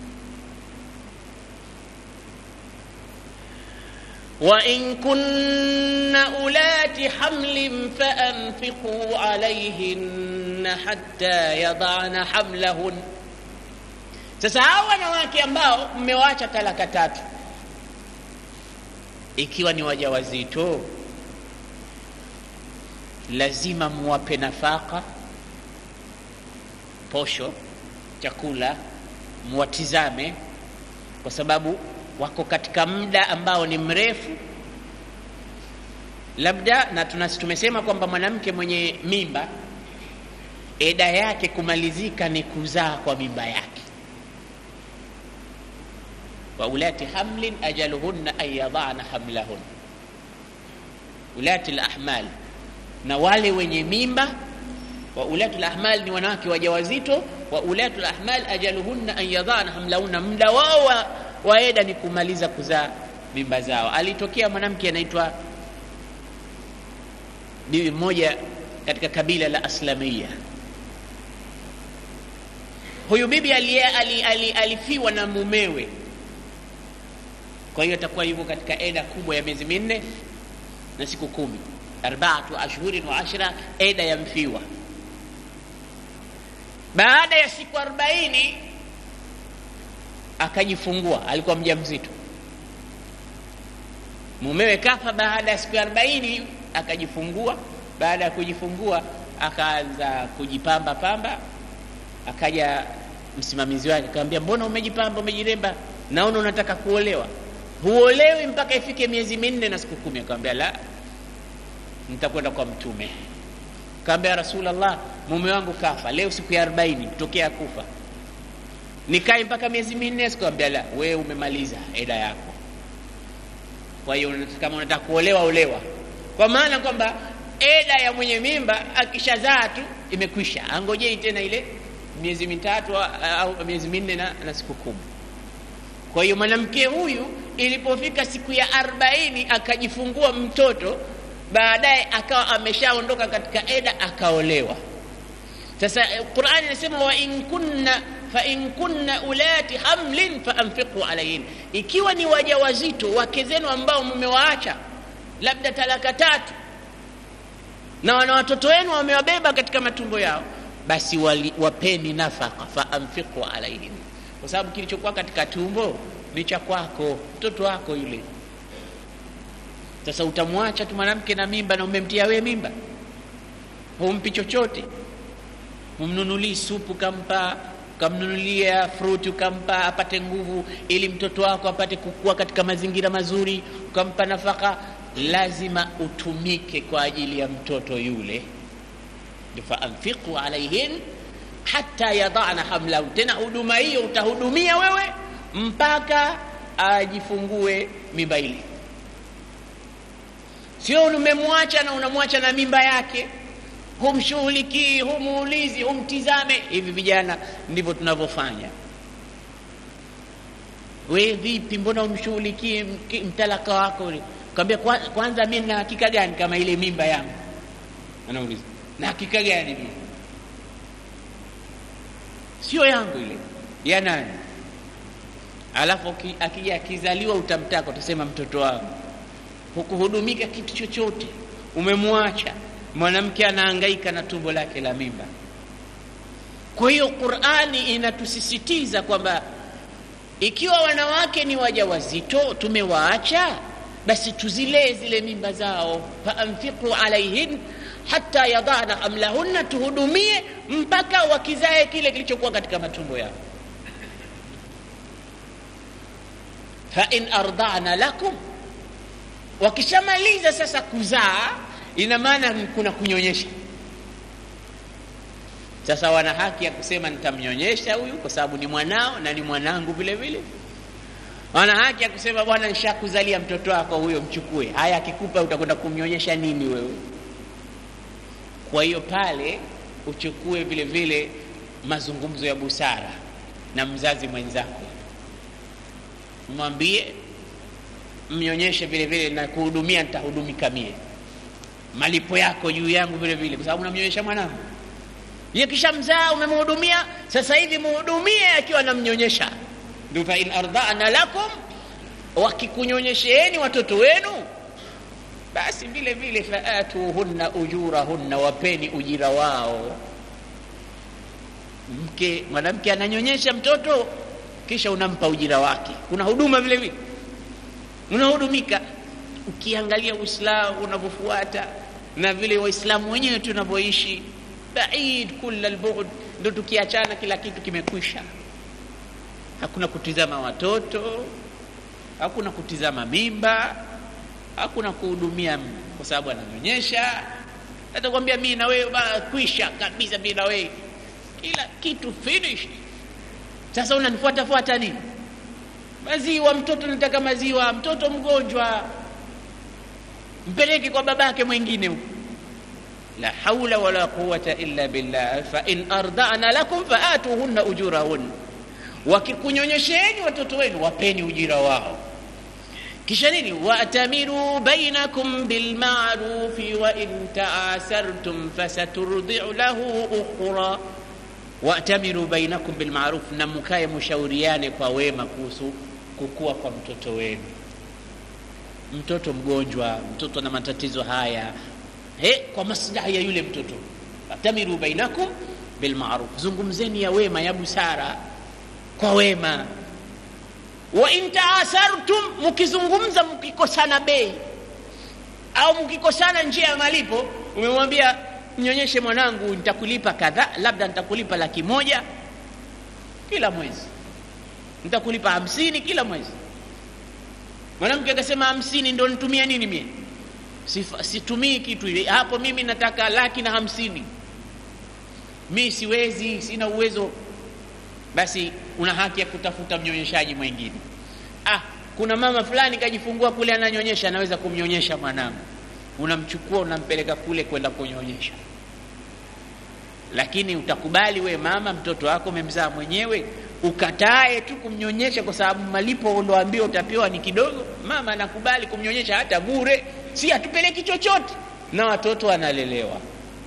wa in kunna ulati hamlin fa anfiqu alayhinna hatta yadana hamlahun. Sasa hawa wanawake ambao mmewacha talaka tatu, ikiwa ni wajawazito, lazima muwape nafaka, posho, chakula, muwatizame kwa sababu wako katika muda ambao ni mrefu labda, na tunasi tumesema kwamba mwanamke mwenye mimba eda yake kumalizika ni kuzaa kwa mimba yake. wa ulati hamlin ajaluhunna an yadana hamlahun, ulati lahmal, na wale wenye mimba. Wa ulati lahmal ni wanawake wajawazito. Wa ulati lahmal ajaluhunna an yadana hamlahunna, muda wao wa waeda ni kumaliza kuzaa mimba zao. Alitokea mwanamke anaitwa bibi mmoja katika kabila la Aslamia. Huyu bibi alifiwa ali, ali, ali na mumewe, kwa hiyo atakuwa hivyo katika eda kubwa ya miezi minne na siku kumi, arbaatu ashhurin wa ashra, eda ya mfiwa. Baada ya siku arobaini akajifungua, alikuwa mjamzito. Mumewe kafa baada ya siku arobaini, akajifungua. Baada ya kujifungua, akaanza kujipamba pamba. Akaja msimamizi wake akamwambia, mbona umejipamba, umejiremba, naona unataka kuolewa. Huolewi mpaka ifike miezi minne na siku kumi. Akamwambia, la, nitakwenda kwa Mtume. Akamwambia, Rasulullah, mume wangu kafa leo siku ya arobaini kutokea kufa nikae mpaka miezi minne? Sikwambia la, wewe umemaliza eda yako. Kwa hiyo kama unataka kuolewa, olewa, kwa maana kwamba eda ya mwenye mimba akishazaa tu imekwisha, angojei tena ile miezi mitatu au miezi minne na, na siku kumi. Kwa hiyo mwanamke huyu ilipofika siku ya arobaini akajifungua mtoto, baadaye akawa ameshaondoka katika eda, akaolewa. Sasa Qur'ani inasema wa in kunna fa in kunna ulati hamlin fa anfiqu alayhin, ikiwa ni wajawazito wake zenu ambao mmewaacha labda talaka tatu na wana watoto wenu wamewabeba katika matumbo yao, basi wali, wapeni nafaka fa anfiqu alayhin, kwa sababu kilichokuwa katika tumbo ni cha kwako, mtoto wako yule. Sasa utamwacha tu mwanamke na mimba na umemtia we mimba, humpi chochote, humnunulii supu kampa ukamnunulia fruti ukampa apate nguvu, ili mtoto wako apate kukua katika mazingira mazuri, ukampa nafaka, lazima utumike kwa ajili ya mtoto yule. Fa anfiqu alaihin hata yadana hamlahu, tena huduma hiyo utahudumia wewe mpaka ajifungue mimba ile, sio umemwacha na unamwacha na mimba yake humshughulikii, humuulizi, humtizame. Hivi vijana ndivyo tunavyofanya. We vipi, mbona umshughulikii mtalaka wako? Kaambia kwanza, mi na hakika gani kama ile mimba yangu? Anauliza, na hakika gani mimi sio yangu, ile ya nani? Alafu akija akizaliwa, utamtaka utasema, mtoto wangu. Hukuhudumika kitu chochote, umemwacha mwanamke anahangaika na tumbo lake la mimba. kwa hiyo qurani inatusisitiza kwamba ikiwa wanawake ni wajawazito tumewaacha basi tuzilee zile mimba zao faanfiqu alaihin hata yadana hamlahunna tuhudumie mpaka wakizae kile kilichokuwa katika matumbo yao fain ardana lakum wakishamaliza sasa kuzaa ina maana kuna kunyonyesha sasa wana haki ya kusema nitamnyonyesha huyu kwa sababu ni mwanao na ni mwanangu vile vile wana haki ya kusema bwana nishakuzalia mtoto wako huyo mchukue haya akikupa utakwenda kumnyonyesha nini wewe kwa hiyo pale uchukue vile vile mazungumzo ya busara na mzazi mwenzako mwambie mnyonyeshe vile vile na kuhudumia nitahudumika mie malipo yako juu yangu vile vile kwa sababu namnyonyesha mwanangu ye kisha mzaa umemhudumia sasa hivi muhudumie akiwa namnyonyesha ndio fain ardana lakum wakikunyonyesheeni watoto wenu basi vile vile faatuhunna ujurahunna wapeni ujira wao mke mwanamke ananyonyesha mtoto kisha unampa ujira wake kuna huduma vile vile unahudumika ukiangalia uislamu unavyofuata na vile waislamu wenyewe tunavyoishi baid kula lbughd ndo tukiachana kila kitu kimekwisha hakuna kutizama watoto hakuna kutizama mimba hakuna kuhudumia kwa sababu ananyonyesha atakwambia mi na wewe kwisha kabisa mi na wewe kila kitu finish sasa unanifuata fuata nini maziwa mtoto nataka maziwa mtoto mgonjwa mpeleke kwa babake mwingine huko la haula wala quwata illa billah fain ardana lakum faatuhunna ujurahunna wakikunyonyesheni watoto wenu wapeni ujira wao kisha nini watamiru bainakum bilmarufi wain taasartum fasaturdiu lahu ukhra watamiru bainakum bilmaruf na mkaye mushauriane kwa wema kuhusu kukua kwa mtoto wenu mtoto mgonjwa mtoto na matatizo haya he, kwa maslahi ya yule mtoto watamiru bainakum bilmaruf zungumzeni ya wema ya busara kwa wema wa in taasartum mkizungumza mkikosana bei au mkikosana njia ya malipo umemwambia mnyonyeshe mwanangu nitakulipa kadhaa labda nitakulipa laki moja kila mwezi nitakulipa hamsini kila mwezi mwanamke akasema hamsini ndo nitumia nini mie situmii kitu ile hapo mimi nataka laki na hamsini mi siwezi sina uwezo basi una haki ya kutafuta mnyonyeshaji mwingine ah kuna mama fulani kajifungua kule ananyonyesha anaweza kumnyonyesha mwanangu unamchukua unampeleka kule kwenda kunyonyesha lakini utakubali we mama mtoto wako umemzaa mwenyewe ukatae tu kumnyonyesha kwa sababu malipo ulioambiwa utapewa ni kidogo mama anakubali kumnyonyesha hata bure si hatupeleki chochote na watoto wanalelewa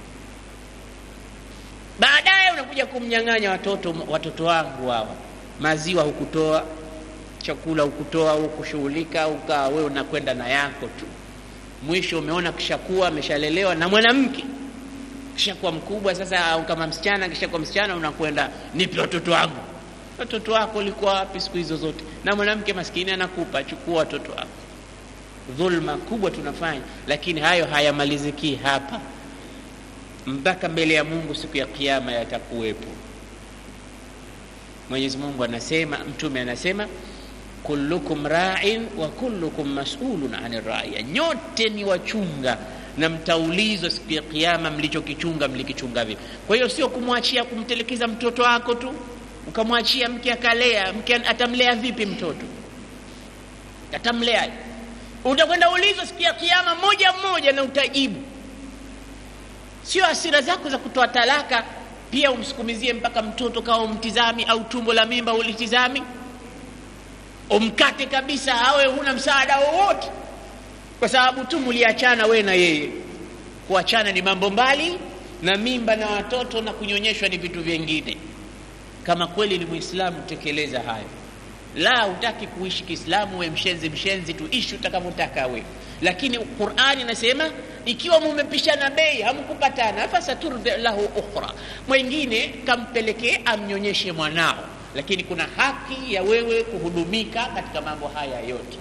baadaye unakuja kumnyang'anya watoto watoto wangu hawa maziwa hukutoa chakula hukutoa hukushughulika ukaa wewe unakwenda na yako tu mwisho umeona kishakuwa ameshalelewa na mwanamke kishakuwa mkubwa sasa au kama msichana kishakuwa msichana unakwenda nipe watoto wangu watoto wako ulikuwa wapi siku hizo zote na mwanamke maskini anakupa chukua watoto wako dhulma kubwa tunafanya lakini hayo hayamaliziki hapa mpaka mbele ya mungu siku ya kiama yatakuwepo mwenyezi mungu anasema mtume anasema kullukum rain wa kullukum masulun ani raya nyote ni wachunga na mtaulizwa siku ya kiama mlichokichunga mlikichunga vipi kwa hiyo sio kumwachia kumtelekeza mtoto wako tu ukamwachia mke akalea mke atamlea vipi mtoto atamlea utakwenda ulizwa siku ya kiama moja mmoja na utajibu sio hasira zako za kutoa talaka pia umsukumizie mpaka mtoto kawa umtizami au tumbo la mimba ulitizami umkate kabisa awe huna msaada wowote kwa sababu tu muliachana we na yeye kuachana ni mambo mbali na mimba na watoto na kunyonyeshwa ni vitu vingine kama kweli ni mwislamu tekeleza hayo la utaki kuishi kiislamu we mshenzi mshenzi tu ishi utakavyotaka we lakini qurani inasema ikiwa mumepishana bei hamkupatana fasaturdi lahu ukhra mwengine kampelekee amnyonyeshe mwanao lakini kuna haki ya wewe kuhudumika katika mambo haya yote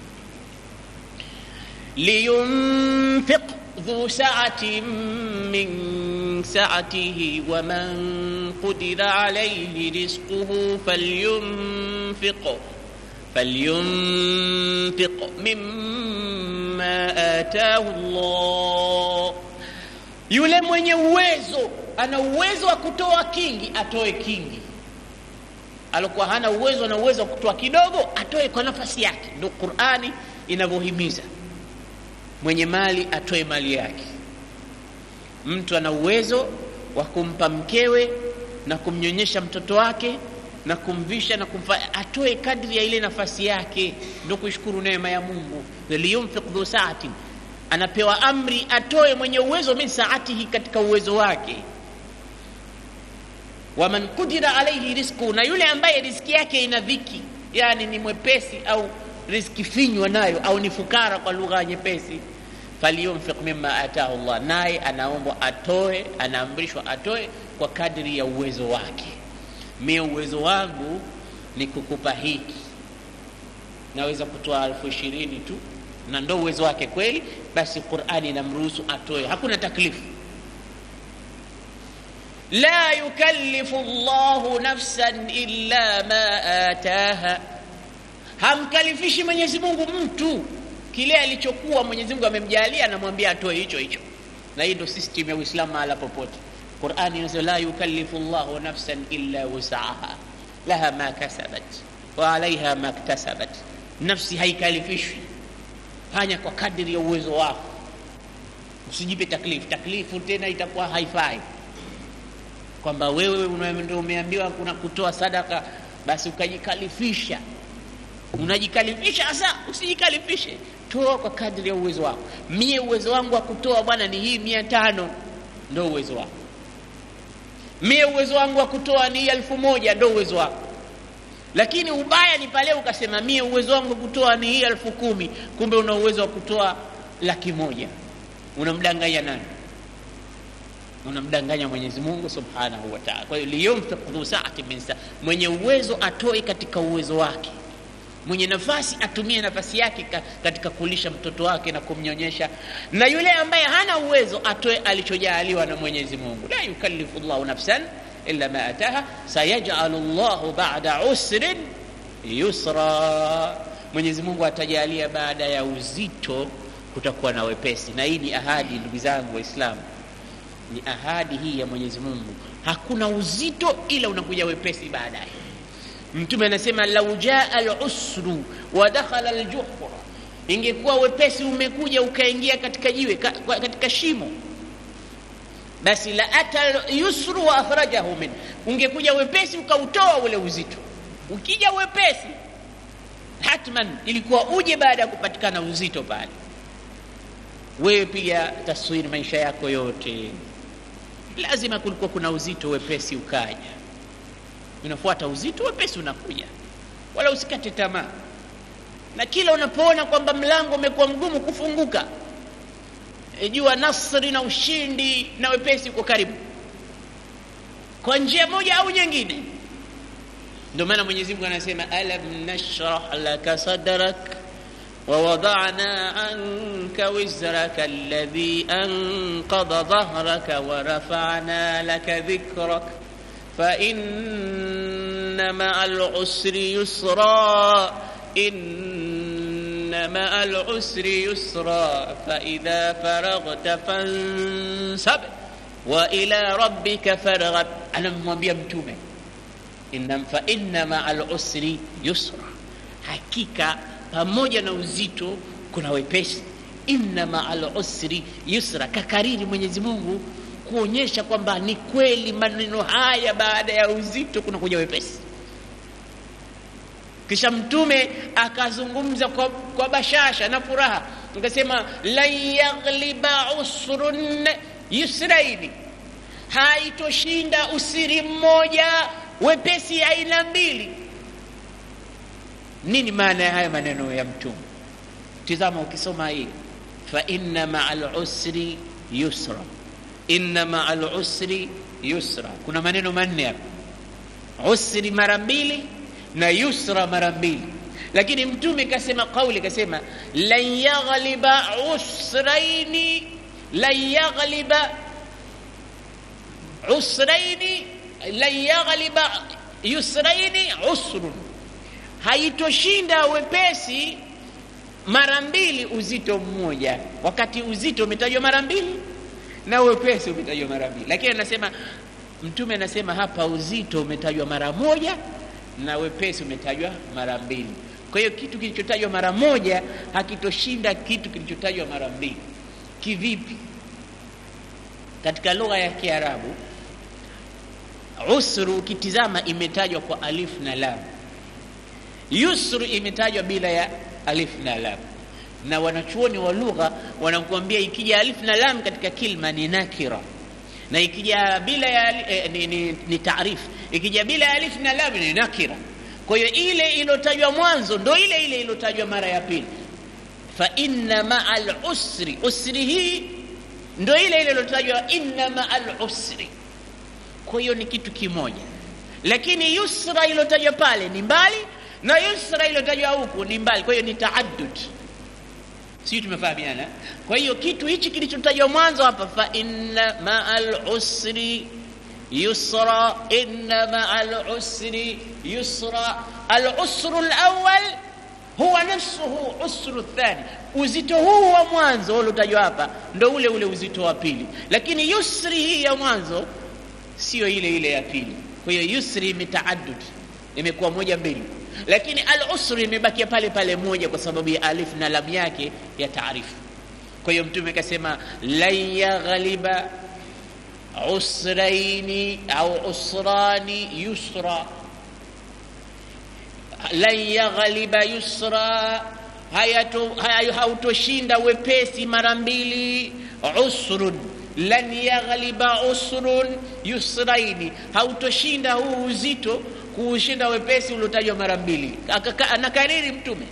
liyunfiq dhu saatin min سعته ومن قدر عليه رزقه فلينفق فلينفق مما آتاه الله yule mwenye uwezo ana uwezo wa kutoa kingi atoe kingi alikuwa hana uwezo ana uwezo wa kutoa kidogo atoe kwa nafasi yake ndo qurani inavyohimiza mwenye mali atoe mali yake mtu ana uwezo wa kumpa mkewe na kumnyonyesha mtoto wake na kumvisha na kumfa atoe kadri ya ile nafasi yake ndo kuishukuru neema ya mungu liyunfiq dhu saatin anapewa amri atoe mwenye uwezo min saatihi katika uwezo wake waman kudira alaihi risku na yule ambaye riski yake ina dhiki yani ni mwepesi au riski finywa nayo au ni fukara kwa lugha nyepesi falyunfiq mima atahu llah naye anaombwa atoe anaamrishwa atoe kwa kadri ya uwezo wake mie uwezo wangu ni kukupa hiki naweza kutoa elfu ishirini tu na ndo uwezo wake kweli basi qurani inamruhusu atoe hakuna taklifu la yukallifu llahu nafsan illa ma ataha hamkalifishi mwenyezi mungu mtu kile alichokuwa mwenyezi mungu amemjalia anamwambia atoe hicho hicho na hii ndo system ya uislamu mahala popote qurani inasema la yukallifu llahu nafsan illa wusaha laha ma kasabat wa alaiha ma ktasabat nafsi haikalifishwi fanya kwa kadiri ya uwezo wako usijipe taklifu taklifu tena itakuwa haifai kwamba wewe ndio umeambiwa kuna kutoa sadaka basi ukajikalifisha unajikalifisha hasa usijikalifishe toa kwa kadri ya uwezo wako mie uwezo wangu wa kutoa bwana ni hii mia tano ndo uwezo wako mie uwezo wangu wa kutoa ni hii elfu moja ndo uwezo wako lakini ubaya ni pale ukasema mie uwezo wangu wa kutoa ni hii elfu kumi kumbe una uwezo wa kutoa laki moja unamdanganya nani unamdanganya mwenyezi mungu subhanahu wataala kwa hiyo liyumfiq dhu saati min saa mwenye uwezo atoe katika uwezo wake mwenye nafasi atumie nafasi yake katika kulisha mtoto wake na kumnyonyesha na yule ambaye hana uwezo atoe alichojaaliwa na mwenyezi mungu la yukallifu llahu nafsan illa ma ataha sayajalu llahu bada usrin yusra mwenyezi mungu atajalia baada ya uzito kutakuwa na wepesi na hii ni ahadi ndugu zangu waislamu ni ahadi hii ya mwenyezi mungu hakuna uzito ila unakuja wepesi baadaye mtume anasema lau jaa lusru wa dakhala ljuhra ingekuwa wepesi umekuja ukaingia katika jiwe ka, katika shimo basi la ata yusru wa akhrajahu min ungekuja wepesi ukautoa ule uzito ukija wepesi hatman ilikuwa uje baada ya kupatikana uzito pale wewe piga taswiri maisha yako yote lazima kulikuwa kuna uzito wepesi ukaja unafuata uzito wepesi unakuja wala usikate tamaa na kila unapoona kwamba mlango umekuwa mgumu kufunguka e, jua nasri na ushindi na wepesi uko karibu kwa njia moja au nyingine ndio maana mwenyezi mungu anasema alam nashrah laka sadrak ووضعنا عنك وزرك الذي أنقض ظهرك ورفعنا لك ذكرك فإن مع العسر يسرا إن مع العسر يسرا فإذا فرغت فانسب وإلى ربك فارغب أنا mwambia mtume إن فإن مع العسر يسرا hakika pamoja na uzito kuna wepesi inna maa lusri yusra kakariri mwenyezi mungu kuonyesha kwamba ni kweli maneno haya baada ya uzito kuna kuja wepesi kisha mtume akazungumza kwa, kwa bashasha na furaha akasema lan yaghliba usrun yusraini haitoshinda usiri mmoja wepesi aina mbili nini maana ya haya maneno ya mtume tizama ukisoma hii fa inna maa lusri yusra inna maa lusri yusra kuna maneno manne hapa usri mara mbili na yusra mara mbili lakini mtume kasema kauli kasema lan yaghliba usraini lan yaghliba usraini lan yaghliba yusraini usrun haitoshinda wepesi mara mbili uzito mmoja wakati uzito umetajwa mara mbili na wepesi umetajwa mara mbili lakini anasema mtume anasema hapa uzito umetajwa mara moja na wepesi umetajwa mara mbili kwa hiyo kitu kilichotajwa mara moja hakitoshinda kitu kilichotajwa mara mbili kivipi katika lugha ya kiarabu usru ukitizama imetajwa kwa alif na lam yusru imetajwa bila ya alif na lam na wanachuoni wa lugha wanakuambia ikija alif na lam katika kilma ni nakira na ikija bila ya eh, ni, ni, ni taarifu ikija bila ya alif na lam ni nakira kwa hiyo ile iliyotajwa mwanzo ndo ile ile iliyotajwa mara ya pili fa inna maa lusri usri hii ndo ile ile iliyotajwa inna maa lusri kwa hiyo ni kitu kimoja lakini yusra iliyotajwa pale ni mbali na yusra iliyotajwa huku ni mbali kwa hiyo ni taaddud sijui tumefahamiana kwa hiyo kitu hichi kilichotajwa mwanzo hapa fa inna maa lusri yusra inna maa lusri yusra alusru lawal huwa nafsuhu usru thani uzito huu wa mwanzo uliotajwa hapa ndo ule ule uzito wa pili lakini yusri hii ya mwanzo sio ile ile ya pili kwa hiyo yusri imetaaddud imekuwa moja mbili lakini al usri imebakia pale pale moja kwa sababu ya alif na lam yake ya taarifu kwa hiyo mtume akasema lan yaghliba usraini au usrani yusra lan yaghliba yusra hautoshinda wepesi mara mbili usrun lan yaghliba usrun yusraini hautoshinda huu uzito kuushinda wepesi uliotajwa mara mbili anakariri mtume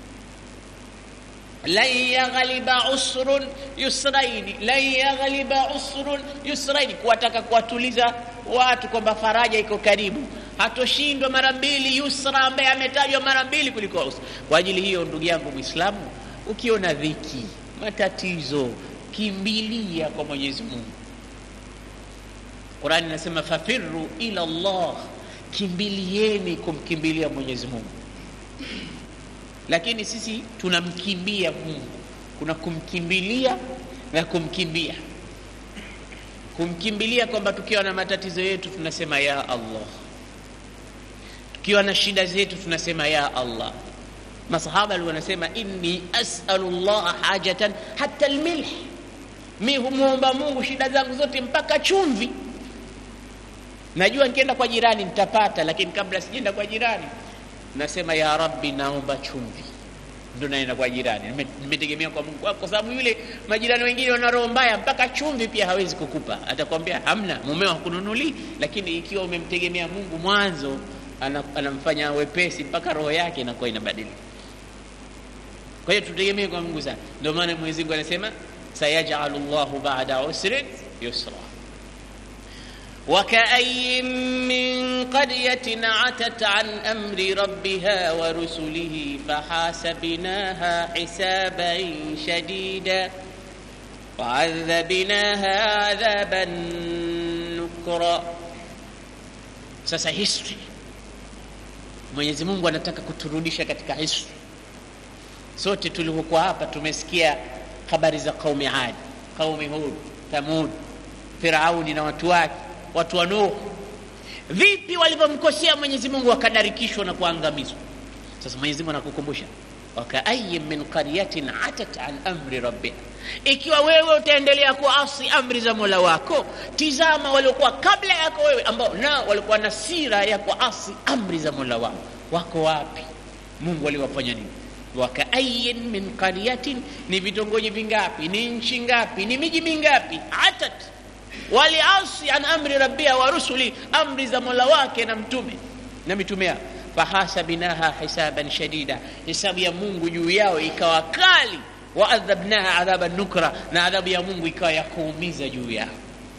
lan yaghliba usrun yusraini lan yaghliba usrun yusraini kuwataka kuwatuliza watu kwamba faraja iko karibu hatoshindwa mara mbili yusra ambaye ametajwa mara mbili kuliko usra kwa ajili hiyo ndugu yangu mwislamu ukiona dhiki matatizo kimbilia kwa mwenyezi mungu qurani inasema fafiru ila llah kimbilieni kumkimbilia mwenyezi mungu lakini sisi tunamkimbia mungu kuna kumkimbilia na kumkimbia kumkimbilia kwamba tukiwa na matatizo yetu tunasema ya allah tukiwa na shida zetu tunasema ya allah masahaba wanasema inni asalu llaha hajatan hata lmilh mi humwomba mungu shida zangu zote mpaka chumvi najua nikienda kwa jirani nitapata lakini kabla sijaenda kwa jirani nasema ya rabbi naomba chumvi ndo naenda kwa jirani nimetegemea kwa mungu kwa sababu yule majirani wengine wana roho mbaya mpaka chumvi pia hawezi kukupa atakwambia hamna mumeo hakununulii lakini ikiwa umemtegemea mungu mwanzo anamfanya wepesi mpaka roho yake inakuwa inabadilika kwa hiyo tutegemee kwa mungu sana ndio maana mwenyezi mungu anasema sayajalu llahu bada usrin yusra وكأي من قرية عتت عن أمر ربها ورسله فحاسبناها حسابا شديدا وعذبناها عذابا نكرا sasa history mwenyezi mungu anataka kuturudisha katika history sote tulivyokuwa hapa tumesikia habari za qaumi adi qaumi hud thamud firauni na watu wake watu wa Nuhu vipi walivyomkosea Mwenyezi Mungu wakadarikishwa na kuangamizwa. Sasa Mwenyezi Mungu anakukumbusha wakaayin min qaryatin atat an amri rabbiha, ikiwa wewe utaendelea kuasi amri za mola wako, tizama waliokuwa kabla yako wewe ambao nao walikuwa na sira ya kuasi amri za mola wao, wako wapi? Mungu aliwafanya nini? wakaayin min qaryatin, ni vitongoji vingapi? Ni nchi ngapi? Ni miji mingapi? atat waliasi an amri rabbia wa rusuli, amri za mola wake na mtume na mitume yao. Fahasabinaha hisaban shadida, hisabu ya Mungu juu yao ikawa kali waadhabnaha adhaba nukra na adhabu ya mungu ikawa ya kuumiza juu yao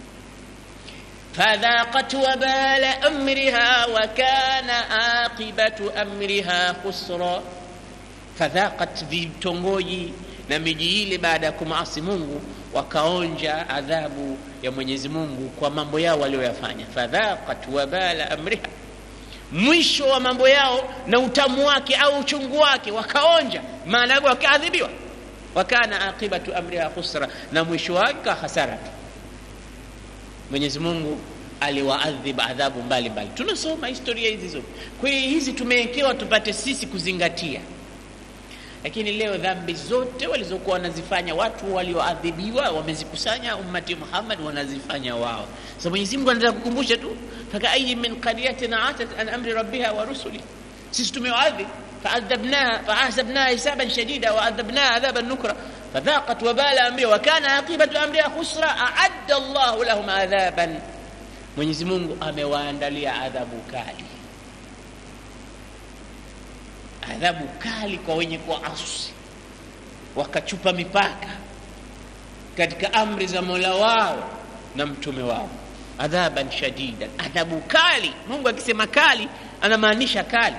فذاقت وبال أمرها وكان عاقبة أمرها خسرا فذاقت vitongoji na miji ile baada ya kumaasi mungu wakaonja adhabu ya mwenyezi mungu kwa mambo yao walioyafanya fadhaqat wabala amriha mwisho wa mambo yao na utamu wake au uchungu wake wakaonja maana yake wakaadhibiwa wakana aqibatu amriha khusra na mwisho wake hasara tu mwenyezi mungu aliwaadhib adhabu mbalimbali tunasoma historia hizi zote kwa hiyo hizi tumewekewa tupate sisi kuzingatia lakini leo dhambi zote walizokuwa wanazifanya watu walioadhibiwa wamezikusanya ummati muhammad wanazifanya wao sa mwenyezi mungu anataka kukumbusha tu fakaayi min qaryatin atat an amri rabbiha wa rusuli sisi tumewaadhib faadhabnaha faahsabnaha hisaban shadida waadhabnaha adhaban nukra فذاقت وبال أمرها وكان عاقبة أمرها خسرا أعد الله لهم عذابا Mwenyezi Mungu amewaandalia adhabu kali, adhabu kali kwa wenye kuasi, wakachupa mipaka katika amri za Mola wao na mtume wao, adhaban shadidan, adhabu kali. Mungu akisema kali anamaanisha kali.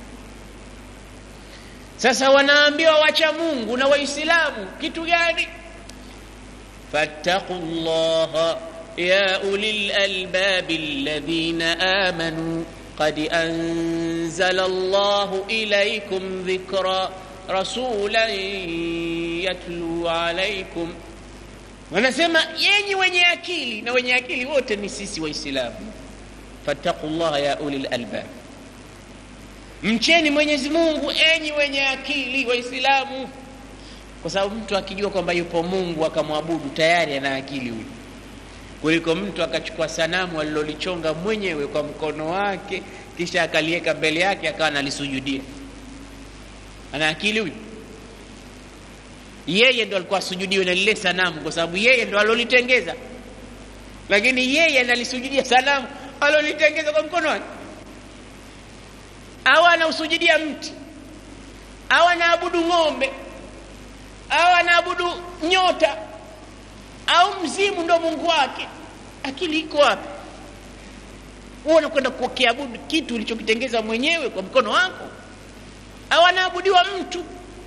Sasa wanaambiwa wacha Mungu na Waislamu kitu gani? fattaqu llaha ya ulil albabi alladhina amanu qad anzala Allahu ilaykum dhikra rasulan yatlu alaykum, wanasema yenyi wenye akili, na wenye akili wote ni sisi Waislamu. fattaqu llaha ya ulil albab mcheni Mwenyezi Mungu enyi wenye akili Waislamu, kwa sababu mtu akijua kwamba yupo Mungu akamwabudu tayari ana akili huyu, kuliko mtu akachukua sanamu alilolichonga mwenyewe kwa mkono wake kisha akaliweka mbele yake akawa analisujudia. Ana akili huyu? Yeye ndo alikuwa asujudiwe na lile sanamu, kwa sababu yeye ndo alolitengeza, lakini yeye analisujudia sanamu alolitengeza kwa mkono wake au anausujudia mti au anaabudu ng'ombe au anaabudu nyota au mzimu ndo mungu wake akili iko wapi huo unakwenda kukiabudu kitu ulichokitengeza mwenyewe kwa mkono wako au anaabudiwa mtu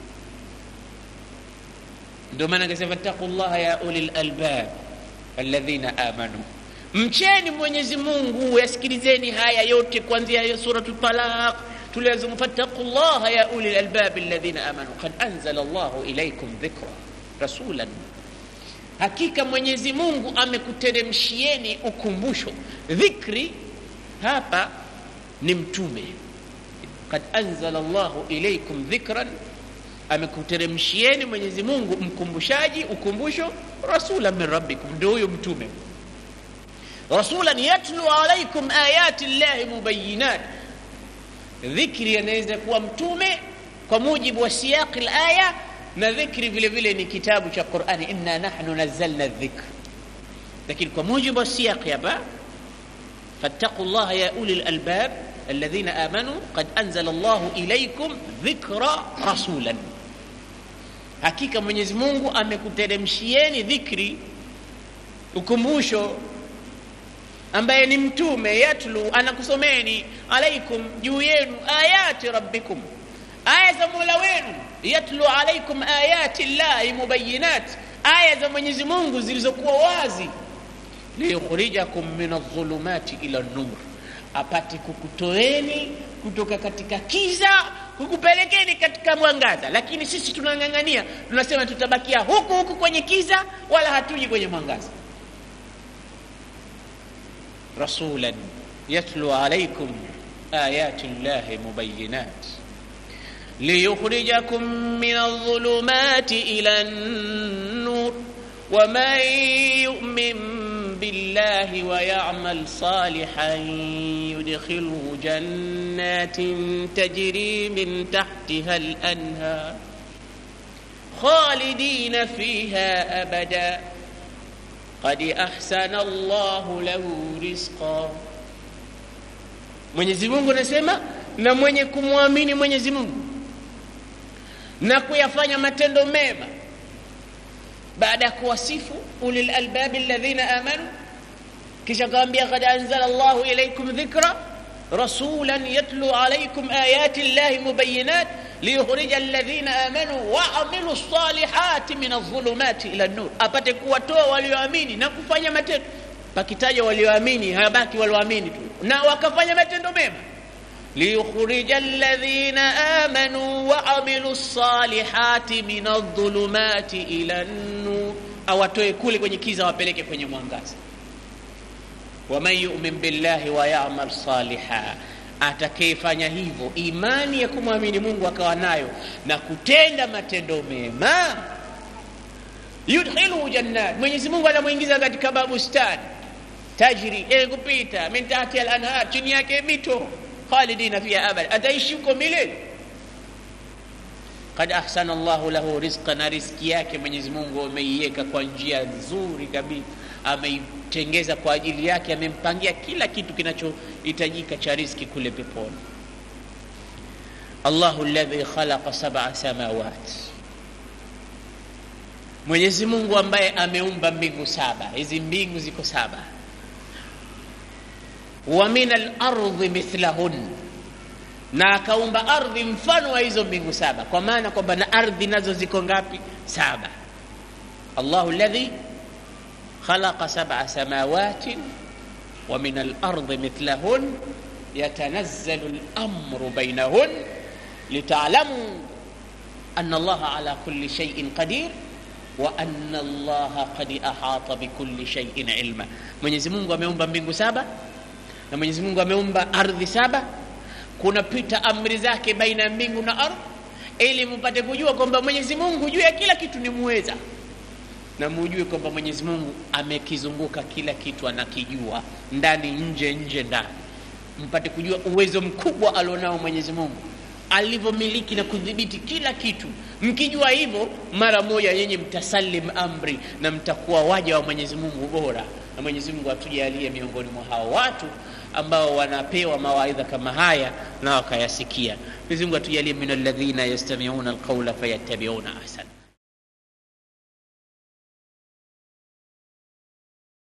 ndio maana akasema fattaqullaha ya ulil albab alladhina amanu mcheni mwenyezi mungu yasikilizeni haya yote kuanzia suratu talaq tuliazimu fattaqu llaha ya uli lalbabi alladhina amanu qad anzala llahu ilaikum dhikra rasulan hakika mwenyezi mungu amekuteremshieni ukumbusho dhikri hapa ni mtume qad anzala llahu ilaikum dhikran amekuteremshieni mwenyezi mungu mkumbushaji ukumbusho rasulan min rabbikum ndio huyo mtume rasulan yatlu alaikum ayati llahi mubayinat dhikri anaweza kuwa mtume kwa mujibu wa siyaqi laya na dhikri vile vile ni kitabu cha qurani inna nahnu nazzalna dhikr lakini kwa mujibu wa siyaqi hapa fattaqu llaha ya uli lalbab alladhina amanu qad anzala llahu ilaikum dhikra rasulan hakika mwenyezi mungu amekuteremshieni dhikri ukumbusho ambaye ni mtume yatlu anakusomeni alaikum juu yenu ayati rabbikum aya za mola wenu yatlu alaikum ayati llahi mubayinat aya za mwenyezi mungu zilizokuwa wazi liyukhrijakum min aldhulumati ila nur apate kukutoeni kutoka katika kiza kukupelekeni katika mwangaza lakini sisi tunang'ang'ania tunasema tutabakia huku huku kwenye kiza wala hatuji kwenye mwangaza رسولا يتلو عليكم آيات الله مبينات ليخرجكم من الظلمات إلى النور ومن يؤمن بالله ويعمل صالحا يدخله جنات تجري من تحتها الأنهار خالدين فيها أبداً qad ahsana Allahu lahu rizqa. Mwenyezi Mungu anasema, na mwenye kumwamini Mwenyezi Mungu na kuyafanya matendo mema baada ya kuwasifu ulil albabi alladhina amanu kisha akawambia kad anzala llahu ilaikum dhikra rasulan yatlu alaikum ayati llahi mubayinat liyukhrija alladhina amanu waamilu lsalihati min aldhulumati ila nur, apate kuwatoa walioamini na kufanya matendo. Pakitaja walioamini, hayabaki walioamini tu na wakafanya matendo mema. liyukhrija alladhina amanu waamilu lsalihati min aldhulumati ila nur, awatoe kule kwenye kiza wapeleke kwenye mwangaza. waman yumin billahi wa yamal saliha atakayefanya hivyo, imani ya kumwamini Mungu akawa nayo na kutenda matendo mema, yudkhiluhu jannat, Mwenyezi Mungu anamwingiza katika mabustani tajri yenye kupita min tahti al-anhar, chini yake mito, khalidina fiha abada, ataishi huko milele. Kad ahsana Allahu lahu rizqa, na riziki yake Mwenyezi Mungu ameiweka kwa njia nzuri kabisa, ameitengeza kwa ajili yake, amempangia kila kitu kinachohitajika cha riziki kule peponi. Allahu alladhi khalaqa sab'a samawat, Mwenyezi Mungu ambaye ameumba mbingu saba. Hizi mbingu ziko saba. Wa min al-ardhi mithlahun na akaumba ardhi mfano wa hizo mbingu saba, kwa maana kwamba na ardhi nazo ziko ngapi? Saba. Allahu alladhi khalaqa sab'a samawatin wa min al-ardi mithlahun yatanazzalu al-amru bainahun lita'lamu anna Allaha ala kulli shay'in qadir wa anna Allaha qad ahata bikulli shay'in ilma. Mwenyezi Mungu ameumba mbingu saba na Mwenyezi Mungu ameumba ardhi saba kunapita amri zake baina ya mbingu na ardhi, ili mpate kujua kwamba Mwenyezi Mungu juu ya kila kitu ni muweza, na mujue kwamba Mwenyezi Mungu amekizunguka kila kitu, anakijua ndani, nje, nje, ndani, mpate kujua uwezo mkubwa alionao Mwenyezi Mungu alivyomiliki na kudhibiti kila kitu. Mkijua hivyo, mara moja yenye mtasalim amri na mtakuwa waja wa Mwenyezi Mungu bora, na Mwenyezi Mungu atujalie miongoni mwa hao watu ambao wanapewa mawaidha kama haya na wakayasikia. Mwenyezi Mungu atujalie min alladhina yastami'una alqawla fayattabi'una ahsana.